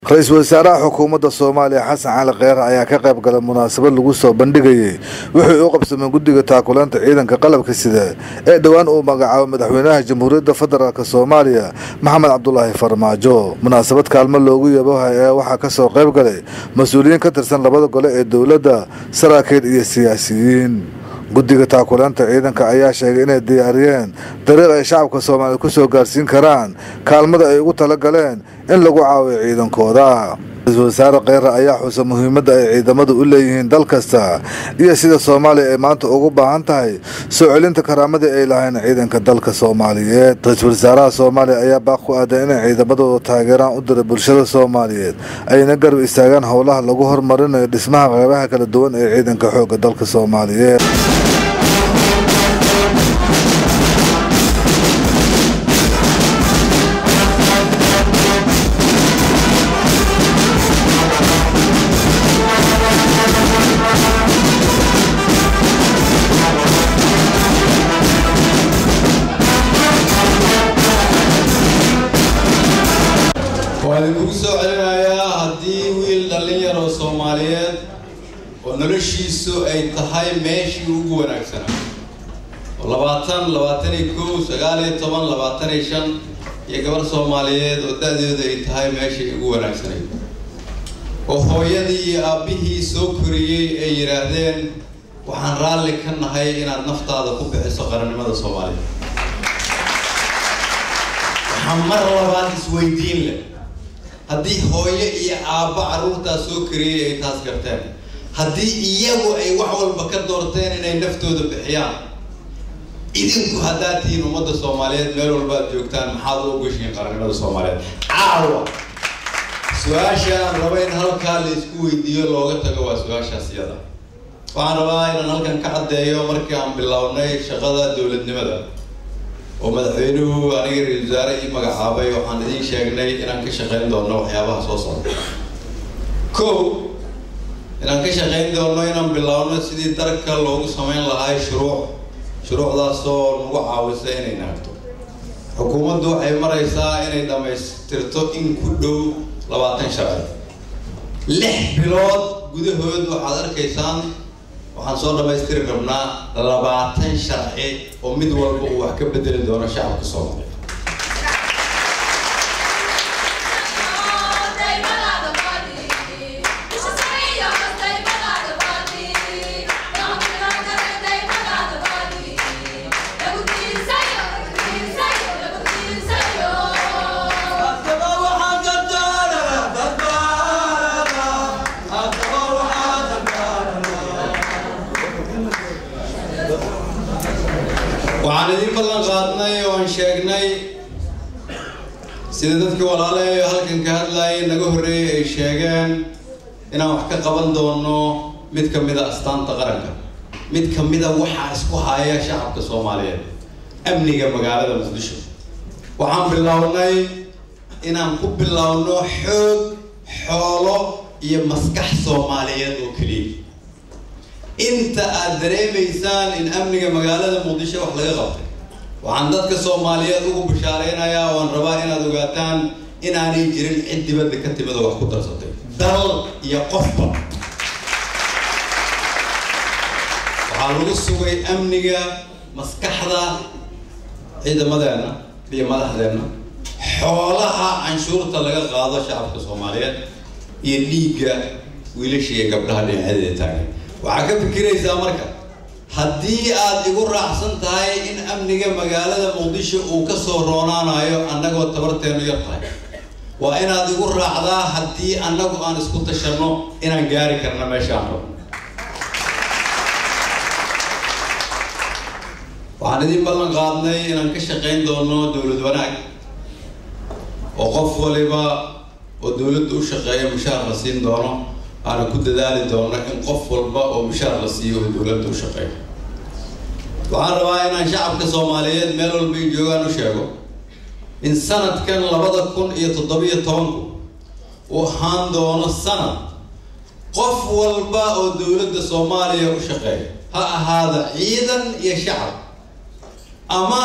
ra-iisul wasaaraha xukuumadda soomaaliya xasan cali kheyre ayaa ka qayb galay munaasabad lagu soo bandhigayay wixii u qabsamay guddiga taakulaanta ciidanka qalabka sida ee dhowaan uu magacaabo madaxweynaha jamhuuriyadda federaalk soomaaliya maxamed cabdulaahi farmaajo munaasabad kaalmo loogu yabohay ee waxaa kasoo qayb galay mas-uuliyiin ka tirsan labada gole ee dowladda saraakiil iyo siyaasiyiin guddiga taakulaanta ciidanka ayaa sheegay inay diyaariyeen dariiq ay shacabka soomaaliya kusoo gaarsiin karaan kaalmada ay ugu tala galeen in lagu caawiyo ciidankooda ra-iisul wasaare kheyre ayaa xusa muhiimadda ay ciidamadu u leeyihiin dal kasta iyo sida soomaaliya ay maanta ugu baahan tahay soo celinta karaamadii ay lahayn ciidanka dalka soomaaliyeed ra-iisul wasaaraha soomaaliya ayaa baaq ku aaday inay ciidamadooda taageeraan u diray bulshada soomaaliyeed ayna garab istaagaan howlaha lagu horumarinayo dhismaha qeybaha kala duwan ee ciidanka xoogga dalka soomaaliyeed waan idinkugu soo celinayaa haddii wiil dhallinyar oo soomaaliyeed oo noloshiisu ay tahay meeshii ugu wanaagsanaa oo labaatan labaatan iyo kow sagaal iyo toban labaatan iyo shan iyo gabar soomaaliyeed oo da-deedu ay tahay meeshii ugu wanaagsanayd oo hooyadii iyo aabbihii soo koriyey ay yidhaahdeen waxaan raalli ka nahay inaad naftaada ku bixiso qarannimada soomaaliya waxaa mar labaad isweydiin leh haddii hooyo iyo aabbo carruurtaas soo kariyey ay taas garteen haddii iyagu ay wax walba ka doorteen inay naftooda bixiyaan idinku haddaad tihiin ummadda soomaaliyeed meel walba ad joogtaan maxaad u ogashihiin qarannimada soomaaliyeed caawa su-aasha aan raba in halkaa la isku weydiiyo looga tago waa su-aashaas iyada waxaan rabaa inaan halkan ka caddeeyo markii aan bilownay shaqada dowladnimada oo madaxweynuhu aniga ra-isul wasaare ii magacaabay waxaan idiin sheegnay inaan ka shaqayn doono waxyaabaha soo socda ko inaan ka shaqayn doono inaan bilaabno sidii darka loogu samayn lahay shuruuc shuruucdaasoo nagu caawisa inay naagto xukuumaddu waxay maraysaa inay dhammaystirto in ku dhow labaatan sharci lix bilood gudahood waxaad arkaysaan waxaan soo dhammaystiri rabnaa labaatan sharci oo mid walba uu wax ka bedeli doono shacabka soomaaliya waxaan idin ballan qaadnay oo aan sheegnay sida dadkii walaalaha halkan ka hadlayay naga horreeyay ay sheegeen inaan wax ka qaban doono mid ka mid a astaanta qaranka mid ka mid a waxaa isku haya shacabka soomaaliyeed amniga magaalada muqdisho waxaan bilownay inaan ku bilowno xoog xoolo iyo maskax soomaaliyeed oo keliya inta aad dareemaysaan in amniga magaalada muqdisho wax laga qabtay waxaan dadka soomaaliyeed ugu bishaaraynayaa oo aan rabaa inaad ogaataan inaanay jirin cid dibadda ka timid oo wax ku darsatay dal iyo qofba waxaa lagu sugay amniga maskaxda ciidamadeenna iyo madaxdeenna xoolaha canshuurta laga qaado shacabka soomaaliyeed iyo dhiigga wiilasha iyo gabdhaha dhinacadeeda taagan waxaa ka fikiraysaa marka haddii aad igu raacsan tahay in amniga magaalada muqdisho uu ka soo roonaanayo annagoo tabarteenu yar tahay waa inaad igu raacdaa haddii annagu aan isku tashanno inaan gaari karna meeshaan rabno waxaan idin ballan qaadnay inaan ka shaqayn doono dowlad wanaag oo qof waliba oo dowladda u shaqeeya mushaar la siin doono aana ku dadaali doono in qof walba oo mushaar la siiyo oo dowladda u shaqeeyo waxaan rabaa inaan shacabka soomaaliyeed meel walbay joogaan u sheego in sanadkan labada kun iyo toddobiyo tobanku uu ahaan doono sanad qof walba oo dowladda soomaaliya u shaqeeya ha ahaada ciidan iyo shacab ama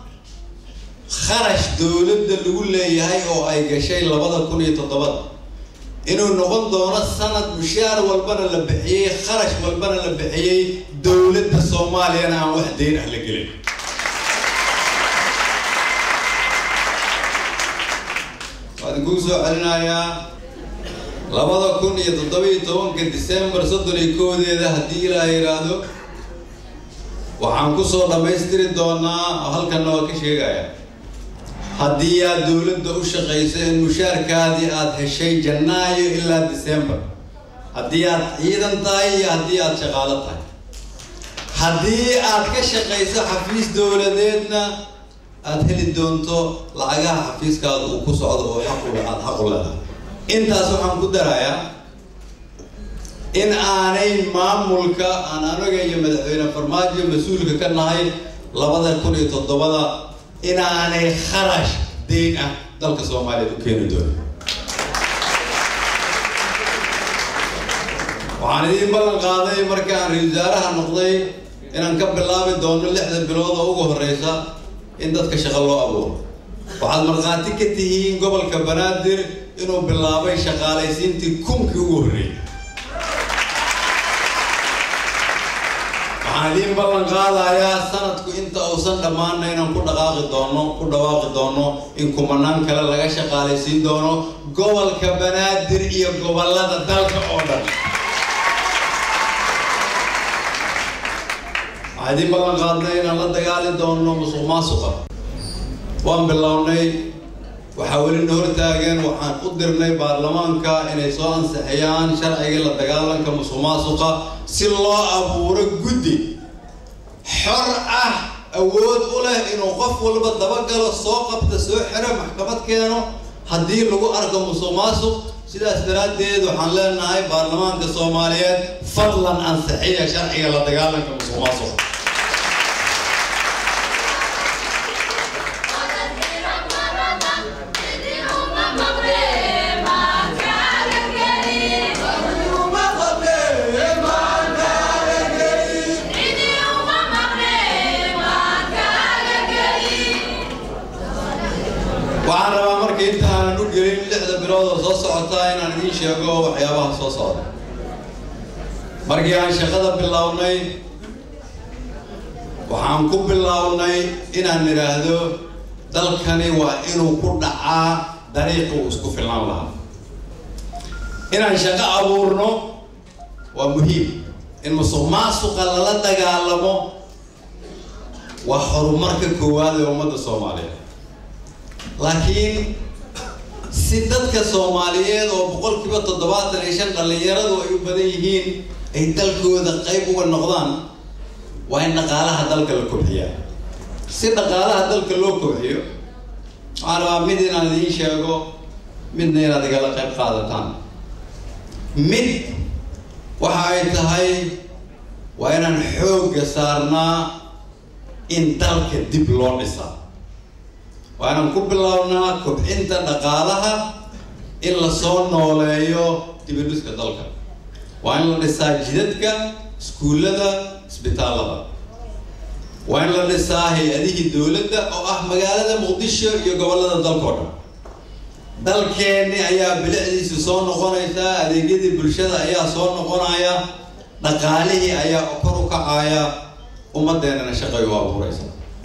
kharash dowladda lagu leeyahay oo ay gashay labada kun iyo toddobada inuu noqon doono sanad mushaar walbana la bixiyey kharash walbana la bixiyey dowladda soomaaliyana aan wax deyn ah la gelin waa idinkuu soo celinayaa labada kun iyo toddobiyo tobanka december soddon iyo koodeeda haddii ilaaha yidhaahdo waxaan kusoo dhammaystiri doonaa oo halkanna waa ka sheegaya haddii aad dowladda u shaqayso in mushaarkaadii aada heshay janaayo ilaa december haddii aad ciidan tahay iyo haddii aada shaqaalo tahay haddii aad ka shaqayso xafiis dowladeedna aada heli doonto lacagaha xafiiskaada uu ku socdo oo xaqule aada xaq u leedahay intaas waxaan ku darayaa in aanay maamulka aan anaga iyo madaxweyne farmaajo mas-uulka ka nahay labada kun iyo toddobada inaanay kharash deyn ah dalka soomaaliyeed u keeni doonin waxaan idiin ballan qaaday markii aan ra-isul wasaaraha noqday inaan ka bilaabi doono lixda bilood oo ugu horeysa in dadka shaqo loo abuuro waxaad markhaati ka tihiin gobolka banaadir inuu bilaabay shaqaalaysiintii kunkii ugu horreeyay waxaan idiin ballan qaadayaa sanadku inta uusan dhammaana inaan ku dhaqaaqi doono ku dhawaaqi doono in kumanaan kale laga shaqaalaysiin doono gobolka banaadir iyo gobollada dalka oo dhan waxaan idiin ballan qaadnay inaan la dagaali doono musuq maasuqa waan bilownay waxaa welina hortaageen waxaan u dirnay baarlamaanka inay soo ansixiyaan sharcigii la dagaalanka musuq maasuqa si loo abuuro guddi xor ah awood u leh inuu qof walba dabagalo soo qabta soo xiro maxkamad keeno haddii lagu arko musuq maasuq sidaas daraaddeed waxaan leenahay baarlamaanka soomaaliyeed fadlan ansixiya sharciga la dagaalanka musuq maasuqa waxaan rabaa marka intaanan u gelin lixda bilood oo soo socotaa inaan idiin sheego waxyaabaha soo socda markii aan shaqada bilownay waxaan ku bilownay inaan idhaahdo dalkani waa inuu ku dhacaa dariiqi uu isku filnaan lahaa inaan shaqo abuurno waa muhiim in musuq maasuqa lala dagaalamo waa horumarka koowaad ee ummadda soomaaliyeed laakiin si dadka soomaaliyeed oo boqolkiiba toddobaatan iyo shan dhallinyaradu ay u badan yihiin ay dalkooda qayb uga noqdaan waa in dhaqaalaha dalka la kobxiyaa si dhaqaalaha dalka loo kobxiyo waxaan rabaa mid inaan idiin sheego midna inaad igala qayb qaadataan mid waxa ay tahay waa inaan xoogga saarnaa in dalka dib loo dhisaa waa inaan ku bilownaa kobcinta dhaqaalaha in lasoo nooleeyo dibidhiska dalka waa in la dhisaa jidadka iskuullada isbitaallada waa in la dhisaa hay-adihii dowladda oo ah magaalada muqdisho iyo gobollada dalkao dhan dalkeenni ayaa bilicdiisu soo noqonaysaa adeegyadii bulshada ayaa soo noqonaya dhaqaalihii ayaa kor u kacaya ummadeennana shaqay u abuuraysa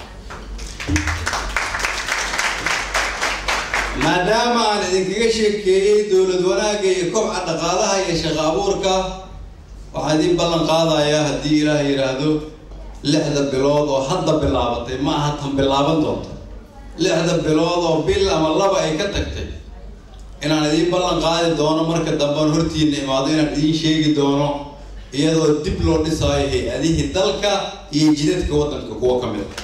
maadaama aan idinkaga sheekeeyey dowlad wanaagga iyo kobca dhaqaalaha iyo shaqo abuurka waxaa idiin ballan qaadayaa haddii ilaah yidhaahdo lixda bilood oo hadda bilaabatay ma aha tan bilaaban doonta lixda bilood oo bil ama laba ay ka tagtay inaan idiin ballan qaadi doono marka dambean hortiina imaado inaan idiin sheegi doono iyadoo dib loo dhisaayo hay-adihii dalka iyo jidadka waddanka kuwo ka mid a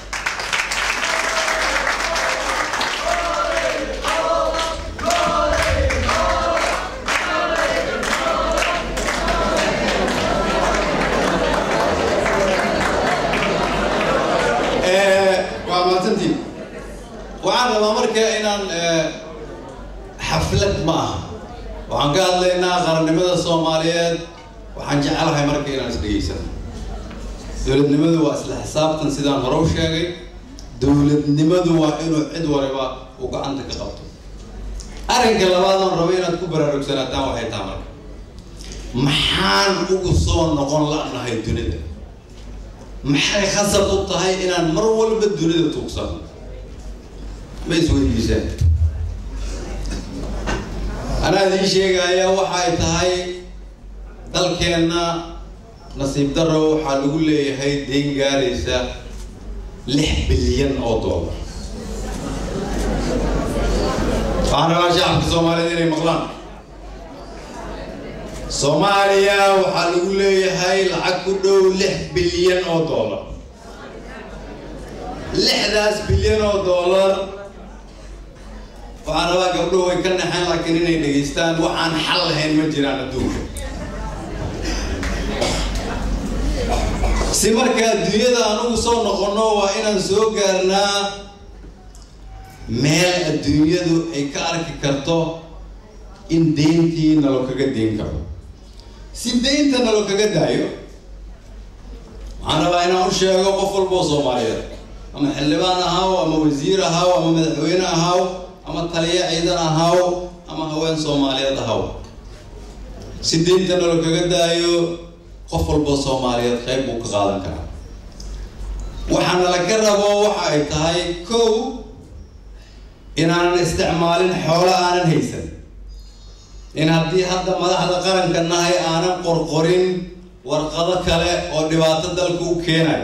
waa mahadsantiin waxaan rabaa marka inaan xaflad ma aha waxaan ka hadlaynaa qarannimada soomaaliyeed waxaan jecelahay marka inaan isdhegeysano dowladnimadu waa isla xisaabtan sidaan hore u sheegay dowladnimadu waa inuu cid waliba uu gacanta ka qabto arrinka labaad oon rabo inaad ku baraarugsanataan waxay taha marka maxaan ugu soo noqon la-nahay dunida maxay khasab u tahay inaan mar walba dunida tuugsano ma isweydiisaan anaa idiin sheegaya waxay tahay dalkeenna nasiib daro waxaa lagu leeyahay dayn gaaraysa lix bilyan oo dollar waxaan rabaa shacabka soomaaliyed inay maqlaan soomaaliya waxaa lagu leeyahay lacag ku dhow lix bilyan oo dollar lixdaas bilyan oo dollar waxaan rabaa gabdhuhu way ka naxeen laakiin inay dhegaystaan waxaan xal lahayn ma jiraan adduunka si marka adduunyada anugu soo noqonno waa inaan soo gaarnaa meel adduunyadu ay ka arki karto in deyntii nalo kaga deyn karo si deynta nalo kaga daayo waxaan rabaa inaan u sheego qof walba oo soomaaliyeed ama xildhibaan ahaaw ama wasiir ahaaw ama madaxweyne ahaaw ama taliya ciidan ahaaw ama haween soomaaliyeed ahaaw si deynta nalo kaga daayo qof walba soomaaliyeed qayb buu ka qaadan karaa waxaana laga rabo waxa ay tahay kow inaanan isticmaalin xoolo aanan haysan in haddii hadda madaxda qaranka nahay aanan qorqorin warqado kale oo dhibaato dalka u keenayo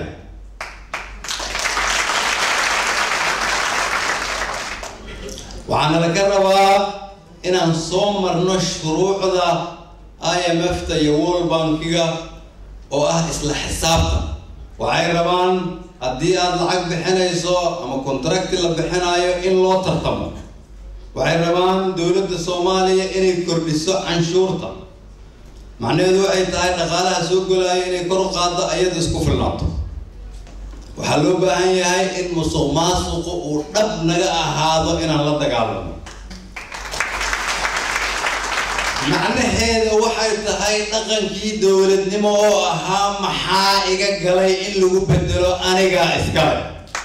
waxaana laga rabaa inaan soo marno shuruucda i m f ta iyo world bankiga oo ah isla xisaabtan waxay rabaan haddii aada lacag bixinayso ama contracti la bixinayo in loo tartamo waxay rabaan dowladda soomaaliya inay kordhiso canshuurta macnaheedu waxay tahay dhaqaalaha soo golaayo inay kor u qaaddo ayada isku filnaato waxaa loo baahan yahay in musuq maasuqu uu dhab naga ahaado inaan la dagaalamo macnaheeda waxay tahay dhaqankii dowladnimo oo ahaa maxaa iga galay in lagu bedelo anigaa iskale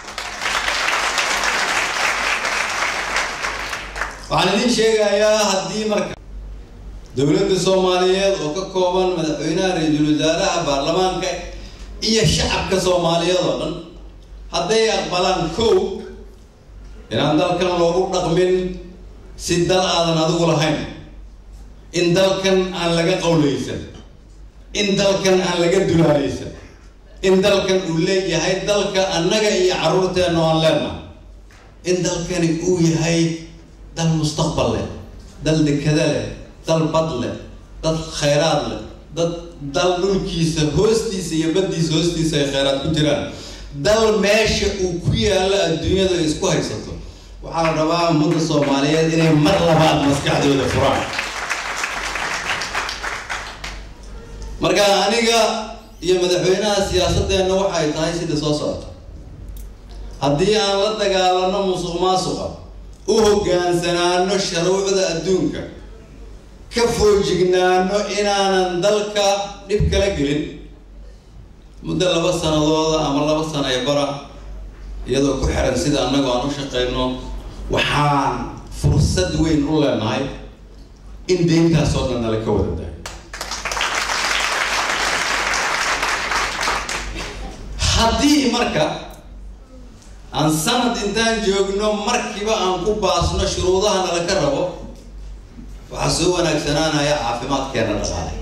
waxaan idin sheegayaa haddii marka dowladda soomaaliyeed oo ka kooban madaxweynaha ra-iisul wasaaraha baarlamaanka iyo shacabka soomaaliyeed oo dhan hadday aqbalaan kow inaan dalkan loogu dhaqmin si dal aadan adigu lahayn in dalkan aan laga qawlaysan in dalkan aan laga dulaalaysan in dalkan uu leeyahay dalka annaga iyo carruurteenna oo aan leenahay in dalkani uu yahay dal mustaqbal leh dal dekada leh dal bad leh dad khayraad leh dad dal dhulkiisa hoostiisa iyo baddiisa hoostiisa ay khayraad ku jiraan dal meesha uu ku yaallo adduunyada ay isku haysato waxaa la rabaa ummadda soomaaliyeed inay mar labaad maskaxdooda furaan marka aniga iyo madaxweynaha siyaasadeenna waxay tahay sida soo socota haddii aan la dagaalano musuq maasuqa u hoggaansanaano shuruucda adduunka ka foojignaano inaanan dalka dhib kala gelin muddo laba sanadooda ama laba sana ee bara iyadoo ku xiran sida annagu aan u shaqeyno waxaan fursad weyn u leenahay in deyntaas oo dhan nala ka wada dayo haddii marka aan sanad intaan joogno markiiba aan ku baasno shuruudaha nala ka rabo waxaa soo wanaagsanaanaya caafimaadkeena dhaqaale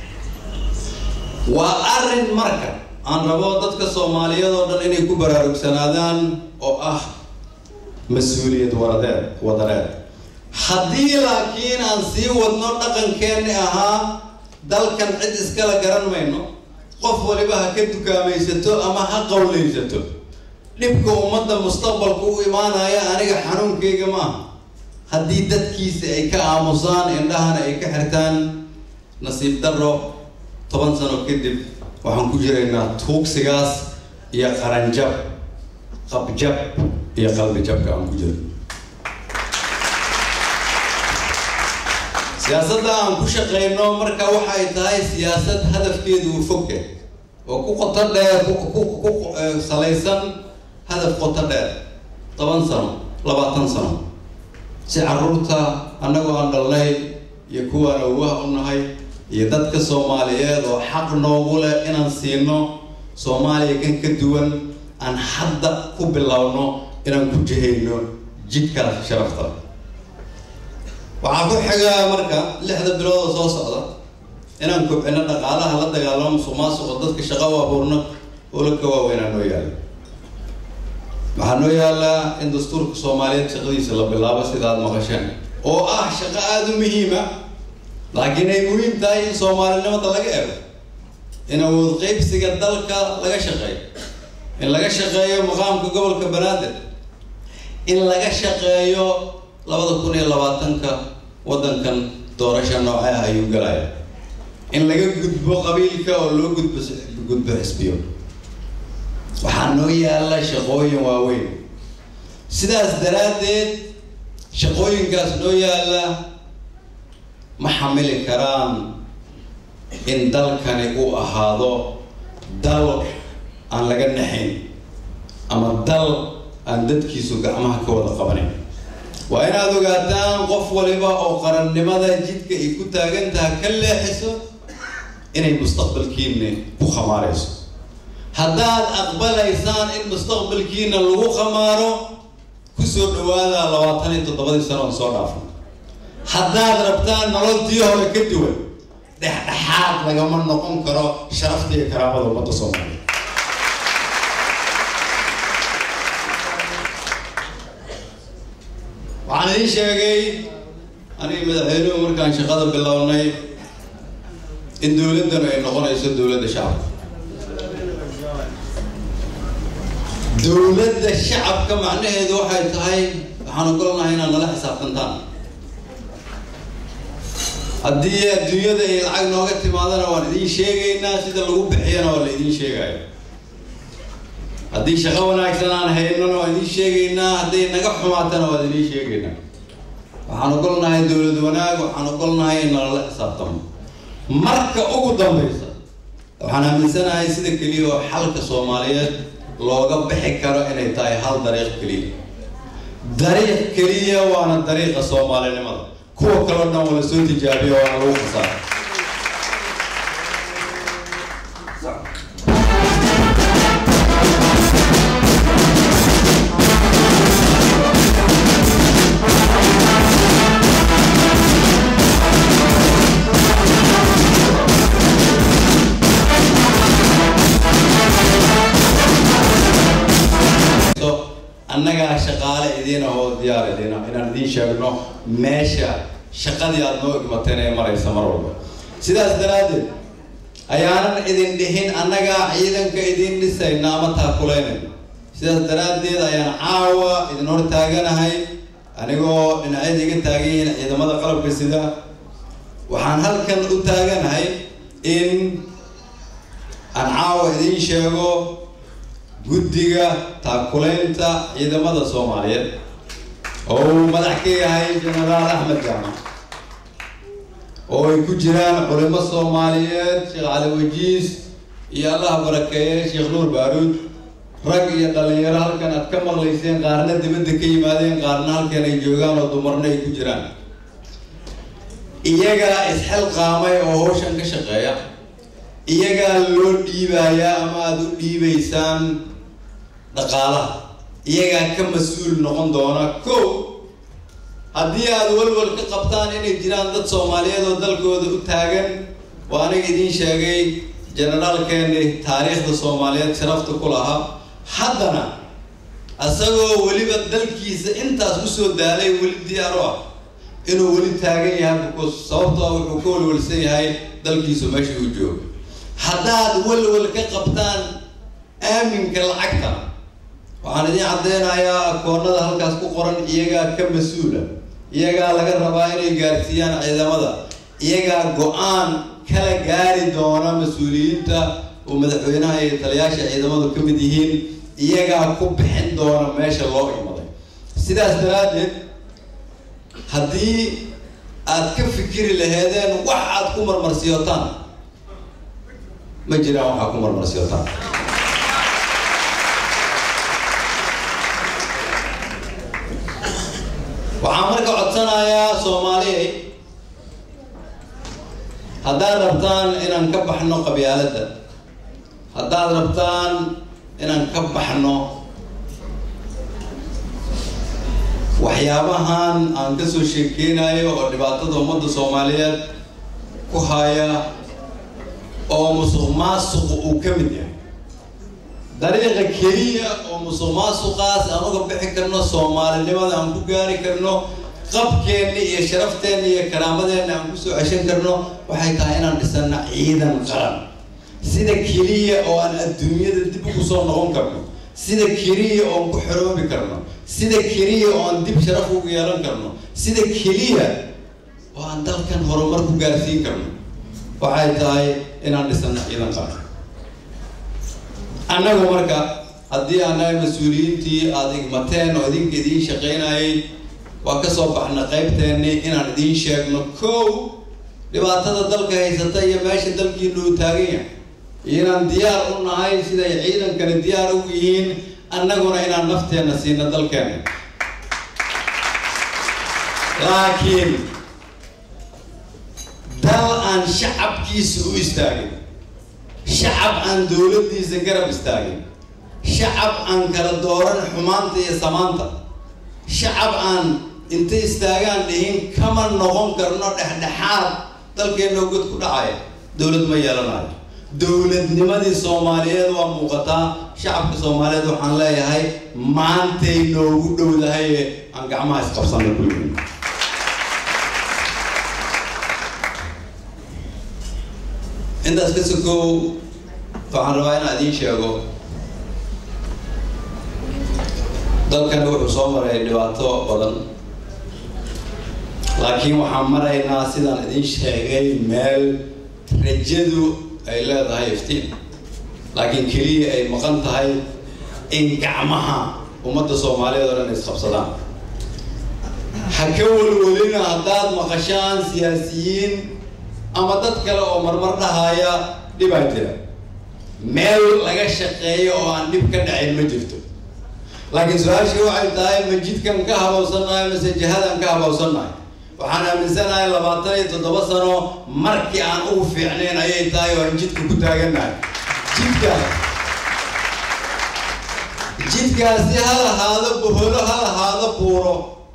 waa arrin marka aan rabo dadka soomaaliyeed oo dhan inay ku baraarugsanaadaan oo ah mas-uuliyad waradeed wadareed haddii laakiin aan sii wadno dhaqankeenni ahaa dalkan cid iskala garan mayno qof waliba ha ka dukaamaysato ama ha qawlaysato dhibka ummadda mustaqbalka u imaanaya aniga xanuunkayga maaha haddii dadkiisa ay ka aamusaan indhahana ay ka xirtaan nasiib darro toban sano kadib waxaan ku jiraynaa tuugsigaas iyo qaranjab qabjab iyo qalbijabka aan ku jiro siyaasadda aan ku shaqeyno marka waxay tahay siyaasad hadafkeedu uu fogya oo ku qoto dheer ku salaysan hadaf qoto dheer toban sano labaatan sano si carruurta annagoo aan dhalnay iyo kuwaan awah u nahay iyo dadka soomaaliyeed oo xaq noogu leh inaan siino soomaaliya kan ka duwan aan hadda ku bilowno inaan ku jihayno jidkaas sharafta waxaa ku xiga marka lixda bilood oo soo socda inaan kobcino dhaqaalaha la dagaalamo musuq maasuqo dadka shaqo u abuurno oola ka waaweynaa noo yaala waxaa noo yaalaa in dastuurka soomaaliyeed shaqadiisa la bilaabo sida aada maqasheen oo ah shaqo aada u muhiima laakiin ay muhiim tahay in soomaalinimada laga ego in awood qeybsiga dalka laga shaqeeyo in laga shaqeeyo maqaamka gobolka banaadir in laga shaqeeyo labada kun iyo labaatanka waddankan doorasha noocee ah ayuu galaya in laga gudbo qabiilka oo loo gudbo gudbo xisbiyo waxaa noo yaala shaqooyin waaweyn sidaas daraaddeed shaqooyinkaas noo yaala ma xamili karaan in dalkani uu ahaado dal aan laga naxayn ama dal aan dadkiisu gacmaha ka wada qabanayn waa inaad ogaataan qof waliba oo qarannimada jidka ay ku taagan taha ka leexiso inay mustaqbalkiina ku khamaarayso haddaad aqbalaysaan in mustaqbalkiina lagu khamaaro kusoo dhawaada labaatan iyo toddobadii sano on soo dhaafno haddaad rabtaan nololtii hore ka duwan dhexdhexaad lagama noqon karo sharafta iyo karaamada ummadda soomaaliya waxaan idiin sheegay aniga madaxweynuhu markaan shaqada bilownay in dowladdanu ay noqonayso dowladda shacabka dowladda shacabka macnaheedu waxay tahay waxaan ogolnahay inaad nala xisaabtantaan haddii adduunyada ay lacag nooga timaadana waan idiin sheegaynaa sida lagu bixiyana waa la idiin sheegaya haddii shaqo wanaagsan aan haynana waan idiin sheegaynaa hadday naga xumaatana waan idiin sheegaynaa waxaan ogolnahay dowlad wanaag waxaan ogolnahay in nalala xisaabtamo marka ugu dambaysa waxaan aaminsanahay sida keliya oo xalka soomaaliyeed looga bixi karo inay tahay hal dariiq keliya dariiq keliya waana dariiqa soomaalinimada kuwa kaleo dhan wala soo tijaabiya waana lagu khasaara annagaa shaqaale idiin ahoo diyaar idiin ah inaan idiin sheegno meesha shaqadii aada noo igmateen ee maraysa mar walba sidaas daraaddeed ayaanan idin dhihin annagaa ciidanka idiin dhisayna ama taakulaynayna sidaas daraaddeed ayaan caawa idin hor taaganahay anigoo dhinacyada iga taagan yihiin ciidamada qalabka sida waxaan halkan u taaganahay in aan caawa idiin sheego guddiga taakulaynta ciidamada soomaaliyeed oo uu madax ka yahay jenaraal axmed jaamac oo ay ku jiraan culimo soomaaliyeed sheekh cali wajiis iyo allaha barakeeye sheekh nuur baaruud rag iyo dhalinyaro halkan aad ka maqlayseen qaarna dibadda ka yimaadeen qaarna halkan ay joogaan oo dumarna ay ku jiraan iyagaa isxilqaamay oo hawshan ka shaqeeya iyagaa loo dhiibayaa ama aada u dhiibaysaan dhaqaalaha iyagaa ka mas-uul noqon doona ko haddii aada walwal ka qabtaan inay jiraan dad soomaaliyeed oo dalkooda u taagan waa aniga idiin sheegay generaalkeeni taariikhda soomaaliyeed sharafta ku lahaa haddana isagoo weliba dalkiisa intaas usoo daalay weli diyaar u ah inuu weli taagan yahay because sababtoo wuxuu ka walwalsan yahay dalkiisu meesha uu joogo haddaad walwal ka qabtaan aaminka lacagta waxaan idiin caddeynayaa akoonada halkaas ku qoran iyagaa ka mas-uula iyagaa laga rabaa inay gaarsiiyaan ciidamada iyagaa go-aan kala gaari doona mas-uuliyiinta oo madaxweynaha iyo taliyaasha ciidamadu ka mid yihiin iyagaa ku bixin doona meesha loo imaday sidaas daraaddeed haddii aad ka fikiri laheedeen wax aad ku marmarsiyotaan ma jiraan waxaa ku marmarsiyotaan waxaan marka codsanayaa soomaali soomaaliyey haddaad rabtaan inaan ka baxno qabyaaladda haddaad rabtaan inaan ka baxno waxyaabahan aan kasoo sheekeynayo oo dhibaatada ummadda soomaaliyeed ku haya oo musuq maasuqu uu ka mid yahay dariiqa keliya oo musuq maasuqaas aan uga bixi karno soomaalinimada aan ku gaari karno qabkeenna iyo sharafteenna iyo karaamadeenna aan kusoo ceshan karno waxay tahay inaan dhisano ciidan qaran sida keliya oo aan adduunyada dib ugu soo noqon karno sida keliya oo aan ku xoroobi karno sida keliya oo aan dib sharaf ugu yeelan karno sida keliya oo aan dalkan horumar ku gaarsiin karno waxay tahay inaan dhisano ciidan qaran annagu marka haddii annaga mas-uuliyiintii aada igmateen oo idinka idiin shaqaynayay waa ka soo baxna qaybteenni inaan idiin sheegno kow dhibaatada dalka haysata iyo meesha dalkiinu uu taagan yahay inaan diyaar u nahay siday ciidankani diyaar ugu yihiin annaguna inaan nafteenna siino dalkeenna laakiin dal aan shacabkiisa u istaagin shacab aan dowladdiisa garab istaagin shacab aan kala dooran xumaanta iyo samaanta shacab aan intay istaagaan dhihin kama noqon karno dhexdhexaad dalkeenna god ku dhacaya dowlad ma yeelanayo dowladnimadii soomaaliyeed waa muuqataa shacabka soomaaliyeed waxaan leeyahay maantay noogu dhowdahaye aan gacmaha isqabsana ku yihin intaas ka sokow waxaan rabaa inaan idiin sheego dalkani wuxuu soo maray dhibaato badan laakiin waxaan maraynaa sidaan idiin sheegay meel rajadu ay leedahay iftiin laakiin keliya ay maqan tahay in gacmaha ummadda soomaaliyeed oo dhan isqabsadaan ha ka welwelina haddaad maqashaan siyaasiyiin ama dad kale oo marmar dhahaya dhibaa jira meel laga shaqeeyo oo aan dhib ka dhacayn ma jirto laakiin su-aashii waxay tahay ma jidkan ka habowsannahay mase jihadan ka habowsannahay waxaan aaminsanahay labaatan iyo toddoba sano markii aan ugu fiicnayn ayay tahay oo aan jidka ku taagannahay jidka jidkaasi ha lahaado boholo ha lahaado buuro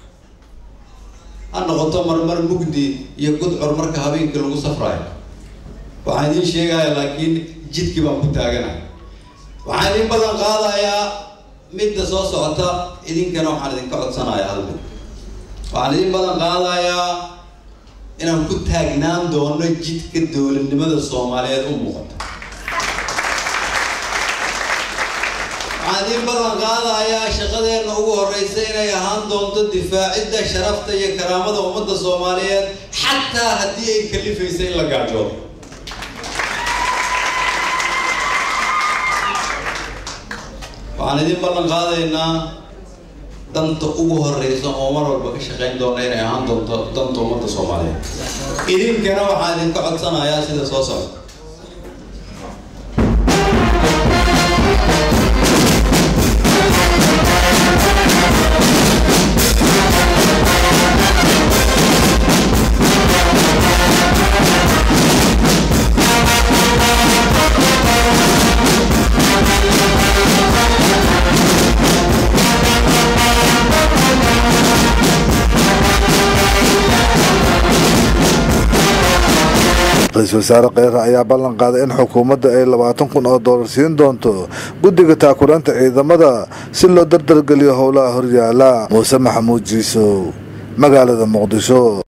ha noqoto marmar mugdi iyo gudcur marka habeenkii lagu safrayo waxaan idiin sheegaya laakiin jidkii baan ku taaganahay waxaan idin badan qaadayaa midda soo socota idinkana waxaan idinka codsanayaa hal mid waxaan idin badan qaadayaa inaan ku taagnaan doono jidka dowladnimada soomaaliyeed u muuqata waxaan idin badan qaadayaa shaqadeenna ugu horeysa inay ahaan doonto difaacidda sharafta iyo karaamada ummadda soomaaliyeed xataa haddii ay kalifaysa in la gaajoodo waxaan idin ballan qaadaynaa danta ugu horeysa oo mar walba ka shaqayn doona inay ahaan doonto danta ummadda soomaaliyeed idinkana waxaan idinka codsanayaa sida soo socda ra-iisul wasaare kheyre ayaa ballan qaaday in xukuumadda ay labaatan kun oo doolar siin doonto guddiga taakulaanta ciidamada si loo dardargeliyo howlaha horyaala muuse maxamuud jiisow magaalada muqdisho